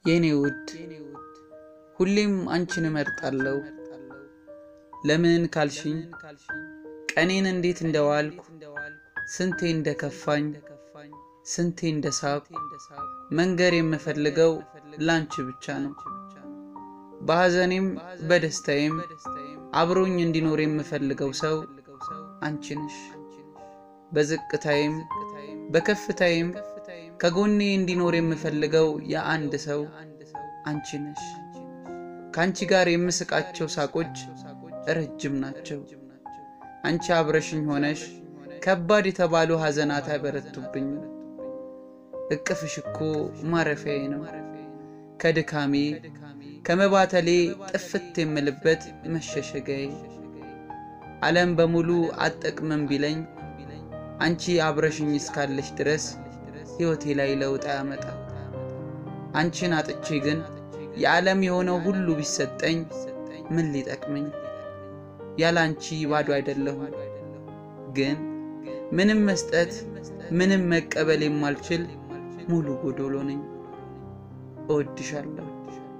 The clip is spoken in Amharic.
የኔ ውድ ሁሌም አንቺን እመርጣለሁ። ለምን ካልሽኝ ቀኔን እንዴት እንደዋልኩ ስንቴ እንደከፋኝ ስንቴ እንደሳኩ መንገር የምፈልገው ላንቺ ብቻ ነው። በሐዘኔም በደስታዬም አብሮኝ እንዲኖር የምፈልገው ሰው አንቺ ነሽ። በዝቅታዬም በከፍታዬም ከጎኔ እንዲኖር የምፈልገው የአንድ ሰው አንቺ ነሽ። ከአንቺ ጋር የምስቃቸው ሳቆች ረጅም ናቸው። አንቺ አብረሽኝ ሆነሽ ከባድ የተባሉ ሐዘናት አይበረቱብኝም። እቅፍሽ እኮ ማረፊያዬ ነው። ከድካሜ ከመባተሌ ጥፍት የምልበት መሸሸጊያዬ። ዓለም በሙሉ አጠቅምም ቢለኝ አንቺ አብረሽኝ እስካለሽ ድረስ ሕይወቴ ላይ ለውጥ ያመጣ። አንቺን አጥቼ ግን የዓለም የሆነው ሁሉ ቢሰጠኝ ምን ሊጠቅመኝ? ያለ አንቺ ባዶ አይደለሁም። ግን ምንም መስጠት ምንም መቀበል የማልችል ሙሉ ጎዶሎ ነኝ። እወድሻለሁ።